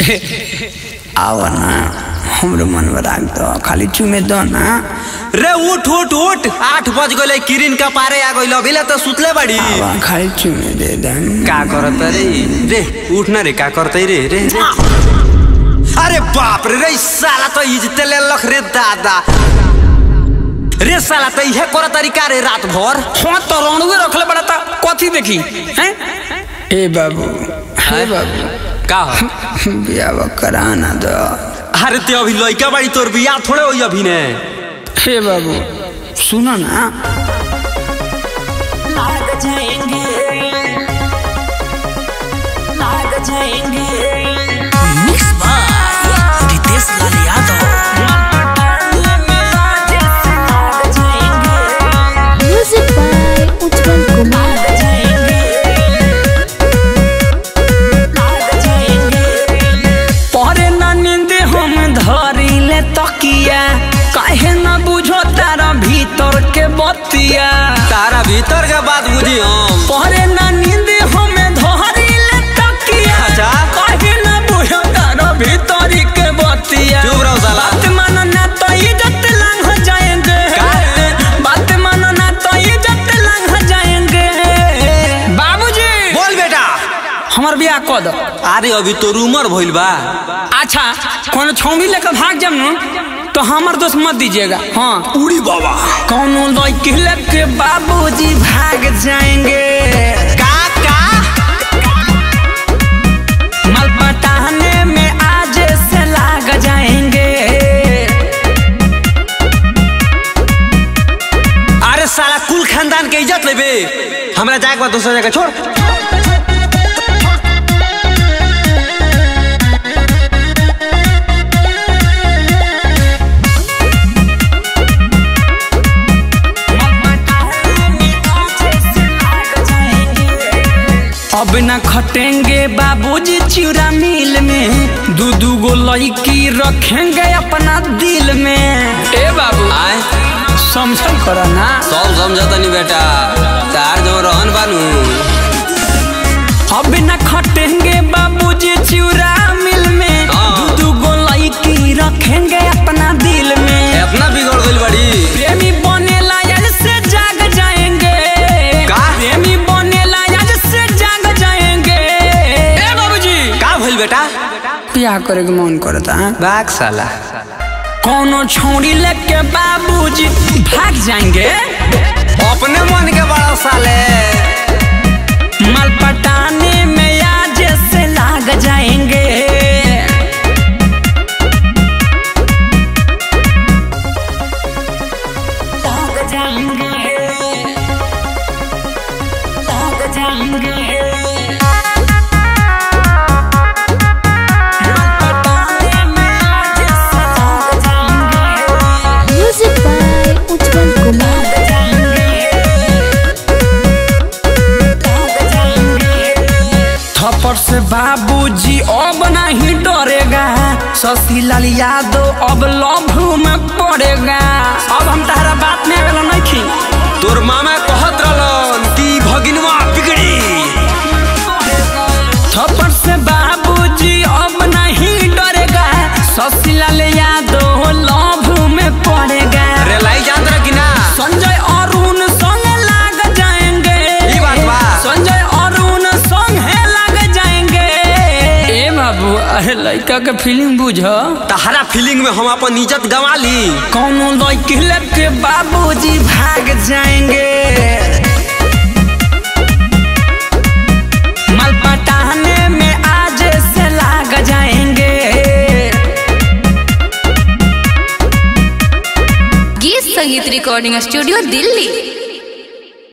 आव ना हमरो मन राख दो खाली चुमे दो ना रे उठ उठ उठ आठ बज गए किरिन का पारे आ गइल अभिले तो सुतले बड़ी आवा खाली चुमे दे दे का करत रे रे उठ ना रे का करतै रे रे रे। अरे बाप रे रे ई साला तो इजते ले लख रे दादा रे साला तो इहे कर तरीका रे रात भर हाँ तो रणुए रखले बड़ा था कथी देखी हैं ए बाबू हे बाबू का हो? बियाह कराना दो अरे ते अभी लइका बाड़ी तोर बियाह थोड़े होई अभी ने हे बाबू सुनो ना लाग जाएंगे लाग जाएंगे मिक्स बाय रितेश लाल यादव लाग जाएंगे Music by Utpal Kumar. लाग जाएंगे लाग जाएंगे परे ना नींद हम धरी ले तकिया काहे ना बुझो तारा भीतर के बतिया तारा भीतर के बात बुझी हम परे ना नींद हम धरी ले तकिया अच्छा। काहे ना बुझो तारा भीतर के बतिया चुप रहो साला। बात मानो ना तो इज्जत लंघ जाएंगे का है? बात मानो ना तो इज्जत लंघ जाएंगे बाबूजी बोल बेटा हमार बियाह कऽ दो अरे अभी तोर उम्र भइल बा अच्छा कोनो छौमी लेकर भाग जाम न तो हमार दोस्त मत दीजिएगा हाँ उड़ी बाबा कौनो लड़की लेके बाबूजी भाग जाएंगे का का माल पटाने में आज से लाग जाएंगे अरे साला कुल खानदान के इज्जत लेबे हमरा जाए के बाद दूसरा जगह छोड़ अब न खटेंगे बाबूजी चिड़ा मिल में दू दू गो लड़की रखेंगे अपना दिल में ए बाबू आए समझल करो ना सब समझता नहीं बेटा तार जो रहन बानू अब न खटेंगे बाबूजी चिड़ा मिल में हाँ। दू दू गो लड़की रखेंगे अपना दिल में इतना बिगड़ गइल बड़ी प्रेमी बने लायल से जाग जाएंगे का? प्रेमी बने लायल से जाग जाएंगे ए बाबूजी का भइल बेटा बियाह करे के मन करता है बाग साला कोनो छोड़ी लेके बाबूजी भाग जाएंगे अपने मन के बड़ा साले माल पटाने में आज से लाग जाएंगे लाग जाएंगे लाग जाएंगे पटाने में आज से लाग जाएंगे Music by Utpal Kumar. लाग जाएंगे लाग जाएंगे थप्पड़ से बाबूजी अब नहीं डरेगा शशिलाल यादव अब लव में पड़ेगा अब हम तारा बात में अगला नहीं खी तोर मामा कहत रहलन कि भगिनवा बिगड़ी थप्पड़ से बाबूजी अब नहीं डरेगा शशिलाल यादव लव में पड़ेगा रे लाई जान रहा कि ना संजय अरुण संग लाग जाएंगे ई बात बा। संजय अरुण संग है लाग जाएंगे ए बाबू अरे लड़का के फीलिंग बुझ तहरा फीलिंग में हम अपन इज्जत गंवा ली कौनो लड़की लेके बाबूजी भाग जाएंगे माल पटाने में आज से लाग जाएंगे गीत संगीत रिकॉर्डिंग स्टूडियो दिल्ली